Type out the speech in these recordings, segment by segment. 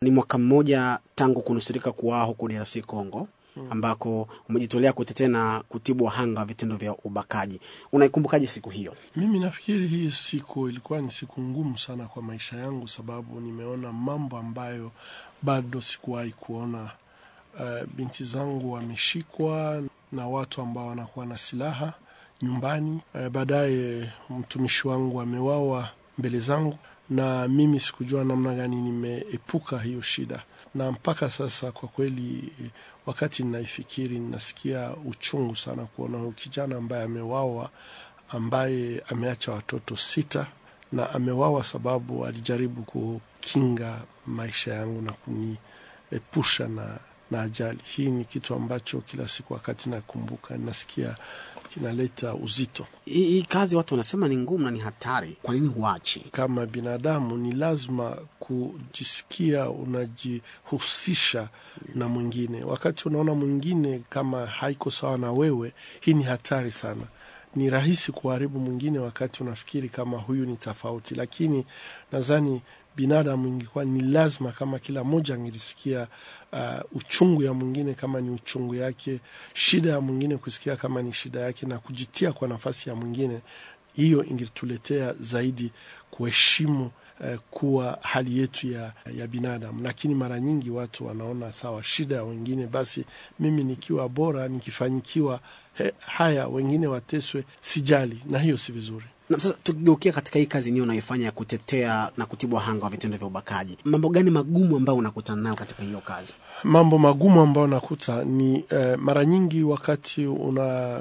Ni mwaka mmoja tangu kunusurika kuwaa huku DRC Congo ambako umejitolea kutetea na kutibu wahanga wa vitendo vya ubakaji. Unaikumbukaje siku hiyo? Mimi nafikiri hii siku ilikuwa ni siku ngumu sana kwa maisha yangu, sababu nimeona mambo ambayo bado sikuwahi kuona. Uh, binti zangu wameshikwa na watu ambao wanakuwa na silaha nyumbani. Uh, baadaye mtumishi wangu amewawa mbele zangu, na mimi sikujua namna gani nimeepuka hiyo shida, na mpaka sasa kwa kweli, wakati ninaifikiri, ninasikia uchungu sana kuona huyu kijana ambaye amewawa, ambaye ameacha watoto sita, na amewawa sababu alijaribu kukinga maisha yangu na kuniepusha na na ajali hii. Ni kitu ambacho kila siku wakati nakumbuka nasikia kinaleta uzito. Hii hii kazi watu wanasema ni ngumu na ni hatari, kwa nini huachi? Kama binadamu ni lazima kujisikia unajihusisha na mwingine. Wakati unaona mwingine kama haiko sawa na wewe, hii ni hatari sana. Ni rahisi kuharibu mwingine wakati unafikiri kama huyu ni tofauti, lakini nadhani binadamu ingekuwa ni lazima kama kila mmoja angelisikia uh, uchungu ya mwingine kama ni uchungu yake, shida ya mwingine kusikia kama ni shida yake, na kujitia kwa nafasi ya mwingine, hiyo ingetuletea zaidi kuheshimu uh, kuwa hali yetu ya, ya binadamu. Lakini mara nyingi watu wanaona sawa, shida ya wengine, basi mimi nikiwa bora, nikifanyikiwa he, haya wengine wateswe, sijali, na hiyo si vizuri. Na sasa tukigeukia katika hii kazi niyo unaifanya ya kutetea na kutibu wahanga wa vitendo vya ubakaji, mambo gani magumu ambayo unakutana nayo katika hiyo kazi? Mambo magumu ambayo nakuta ni eh, mara nyingi wakati una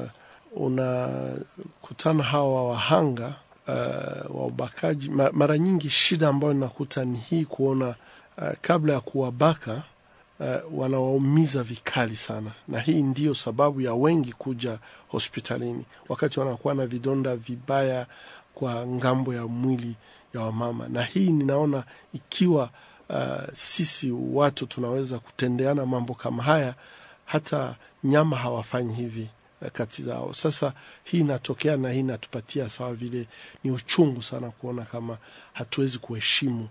unakutana hawa wahanga uh, wa ubakaji, mara nyingi shida ambayo nakuta ni hii kuona uh, kabla ya kuwabaka uh, wanawaumiza vikali sana, na hii ndiyo sababu ya wengi kuja hospitalini wakati wanakuwa na vidonda vibaya kwa ngambo ya mwili ya wamama. Na hii ninaona ikiwa uh, sisi watu tunaweza kutendeana mambo kama haya, hata nyama hawafanyi hivi uh, kati zao. Sasa hii inatokea na hii inatupatia sawa vile, ni uchungu sana kuona kama hatuwezi kuheshimu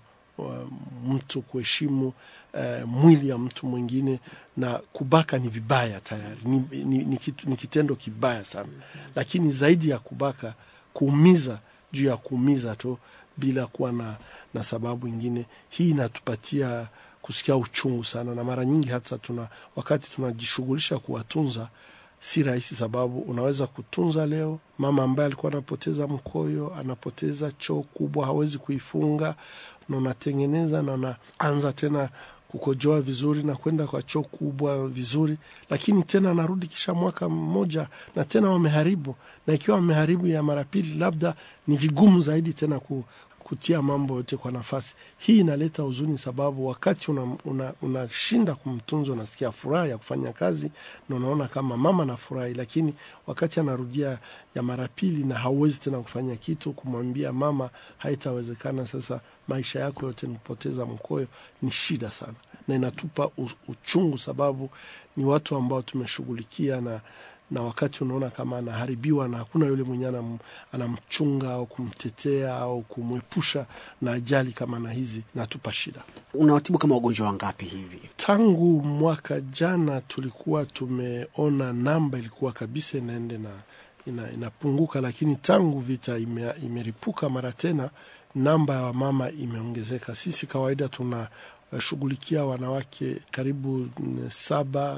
mtu kuheshimu uh, mwili ya mtu mwingine, na kubaka ni vibaya tayari, ni, ni, ni, kitu, ni kitendo kibaya sana, lakini zaidi ya kubaka, kuumiza juu ya kuumiza tu bila kuwa na, na sababu ingine, hii inatupatia kusikia uchungu sana, na mara nyingi hata tuna wakati tunajishughulisha kuwatunza si rahisi, sababu unaweza kutunza leo mama ambaye alikuwa anapoteza mkoyo, anapoteza choo kubwa, hawezi kuifunga, na unatengeneza na unaanza tena kukojoa vizuri na kwenda kwa choo kubwa vizuri, lakini tena anarudi kisha mwaka mmoja na tena wameharibu, na ikiwa wameharibu ya mara pili, labda ni vigumu zaidi tena ku, kutia mambo yote kwa nafasi. Hii inaleta huzuni, sababu wakati unashinda una, una kumtunza unasikia furaha ya kufanya kazi na unaona kama mama nafurahi, lakini wakati anarudia ya mara pili na hauwezi tena kufanya kitu, kumwambia mama haitawezekana, sasa maisha yako yote ni kupoteza mkoyo, ni shida sana na inatupa uchungu, sababu ni watu ambao tumeshughulikia na na wakati unaona kama anaharibiwa na hakuna yule mwenyewe anamchunga au kumtetea au kumwepusha na ajali kama na hizi, natupa shida. Unawatibu kama wagonjwa wangapi hivi? Tangu mwaka jana tulikuwa tumeona namba ilikuwa kabisa inaende na ina, inapunguka, lakini tangu vita ime, imeripuka mara tena namba ya wamama imeongezeka. Sisi kawaida tuna shughulikia wanawake karibu saba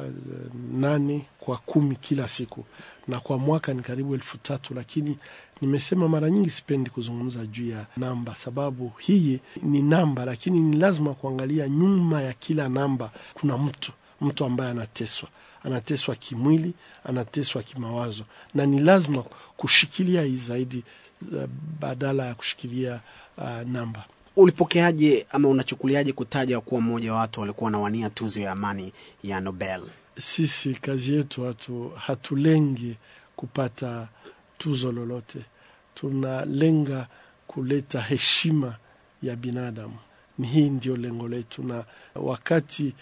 nane kwa kumi kila siku, na kwa mwaka ni karibu elfu tatu. Lakini nimesema mara nyingi sipendi kuzungumza juu ya namba, sababu hii ni namba, lakini ni lazima kuangalia nyuma ya kila namba kuna mtu mtu ambaye anateswa, anateswa kimwili, anateswa kimawazo, na ni lazima kushikilia hii zaidi badala ya kushikilia uh, namba. Ulipokeaje ama unachukuliaje kutaja kuwa mmoja wa watu walikuwa wanawania tuzo ya amani ya Nobel? Sisi kazi yetu hatu hatulengi kupata tuzo lolote, tunalenga kuleta heshima ya binadamu. Ni hii ndio lengo letu, na wakati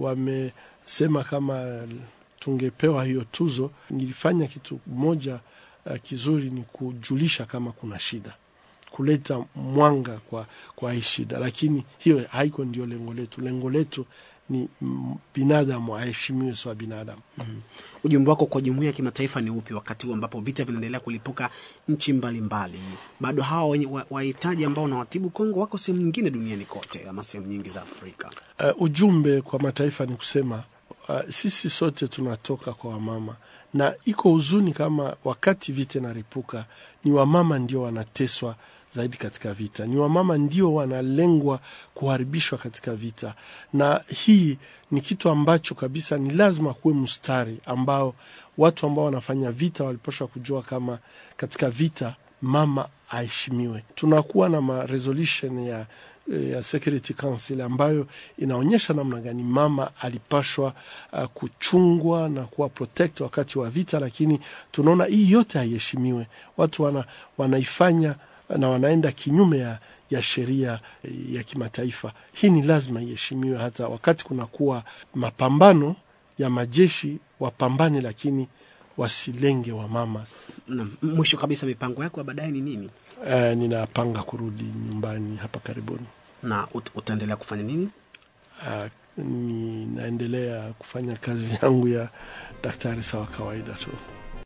wamesema kama tungepewa hiyo tuzo, nilifanya kitu moja uh, kizuri, ni kujulisha kama kuna shida kuleta mwanga kwa, kwa hii shida, lakini hiyo haiko ndio lengo letu. Lengo letu ni mm, binadamu aheshimiwe sawa binadamu. Ujumbe wako kwa jumuiya ya kimataifa ni upi wakati huu ambapo vita vinaendelea kulipuka nchi mbalimbali? Bado hawa wenye wa- wahitaji ambao wanawatibu Kongo wako sehemu nyingine duniani kote, ama sehemu nyingi za Afrika. Uh, ujumbe kwa mataifa ni kusema uh, sisi sote tunatoka kwa wamama, na iko huzuni kama wakati vita inaripuka ni wamama ndio wanateswa zaidi katika vita, ni wamama ndio wanalengwa kuharibishwa katika vita, na hii ni kitu ambacho kabisa ni lazima kuwe mstari ambao watu ambao wanafanya vita walipashwa kujua kama katika vita mama aheshimiwe. Tunakuwa na ma resolution ya ya Security Council ambayo inaonyesha namna gani mama alipashwa uh, kuchungwa na kuwa protect wakati wa vita, lakini tunaona hii yote haiheshimiwe. Watu wana, wanaifanya na wanaenda kinyume ya, ya sheria ya kimataifa. Hii ni lazima iheshimiwe, hata wakati kunakuwa mapambano ya majeshi wapambane, lakini wasilenge wamama. Na mwisho kabisa, mipango yako ya baadaye ni nini, Uh, ninapanga kurudi nyumbani hapa karibuni. na ut utaendelea kufanya nini? Uh, ninaendelea kufanya kazi yangu ya daktari sawa kawaida tu.